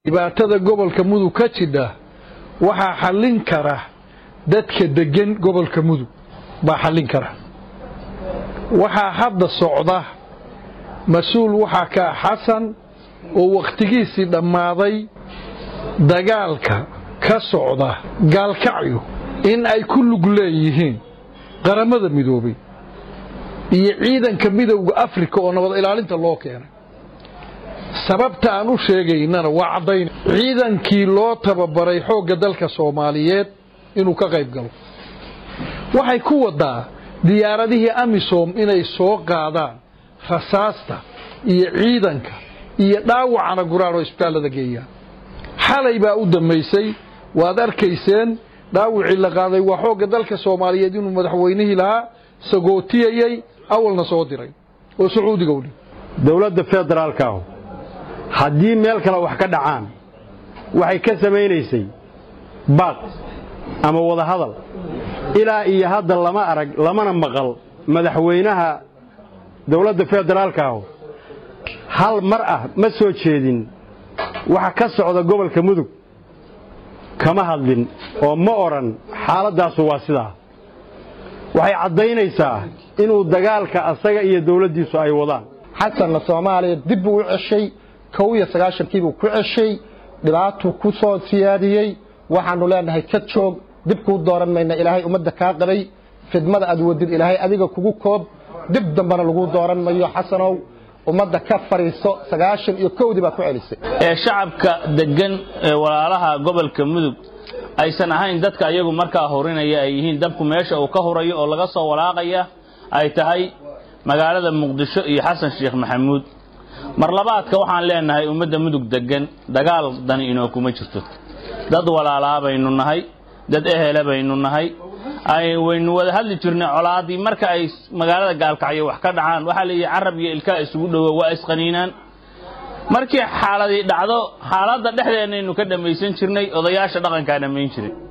dhibaatada gobolka mudug ka jidha waxaa xallin kara dadka deggan gobolka mudug baa xallin kara waxaa hadda socda mas-uul waxaa ka ah xasan oo wakhtigiisii dhammaaday dagaalka ka socda gaalkacyo in ay ku lug leeyihiin qaramada midoobay iyo ciidanka midowda afrika oo nabad ilaalinta loo keenay sababta aan u sheegaynana waa caddayn ciidankii loo tababaray xoogga dalka soomaaliyeed inuu ka qayb galo waxay ku wadaa diyaaradihii amisom inay soo qaadaan rasaasta iyo ciidanka iyo dhaawacana guraan oo isbitaallada geeyaan xalay baa u dambaysay waad arkayseen dhaawicii la qaaday waa xoogga dalka soomaaliyeed inuu madaxweynihii lahaa sagootiyayey awalna soo diray oo sacuudiga u dhi dowladda federaalkaahu haddii meel kale wax ka dhacaan waxay ka samaynaysay baaq ama wadahadal ilaa iyo hadda lama arag lamana maqal madaxweynaha dowladda federaalkaahu hal mar ah ma soo jeedin waxa ka socda gobolka mudug kama hadlin oo ma odhan xaaladdaasu waa sidaa waxay caddaynaysaa inuu dagaalka asaga iyo dowladdiisu ay wadaan xasanna soomaaliya dib buu u ceshay kow iyo sagaashankiibuu ku ceshay dhibaatuu ku soo siyaadiyey waxaannu leenahay ka joog dib kuu dooran mayna ilaahay ummadda kaa qabay fidmada aad wadid ilaahay adiga kugu koob dib dambana laguu dooran mayo xasanow ummadda ka fadhiiso sagaashan iyo kowdii baad ku celisay ee shacabka deggan ee walaalaha gobolka mudug aysan ahayn dadka ayagu markaa hurinaya ay yihiin dabku meesha uu ka hurayo oo laga soo walaaqaya ay tahay magaalada muqdisho iyo xasan sheekh maxamuud mar labaadka waxaan leenahay ummadda mudug deggan dagaal dani inoo kuma jirto dad walaalaa baynu nahay dad ehela baynu nahay waynu wada hadli jirnay colaaddii marka ay magaalada gaalkacyo wax ka dhacaan waxaa leeyihi carab iyo ilkaa isugu dhowo waa isqaniinaan markii xaaladii dhacdo xaaladda dhexdeennaynu ka dhammaysan jirnay odayaasha dhaqankaa dhammayn jiray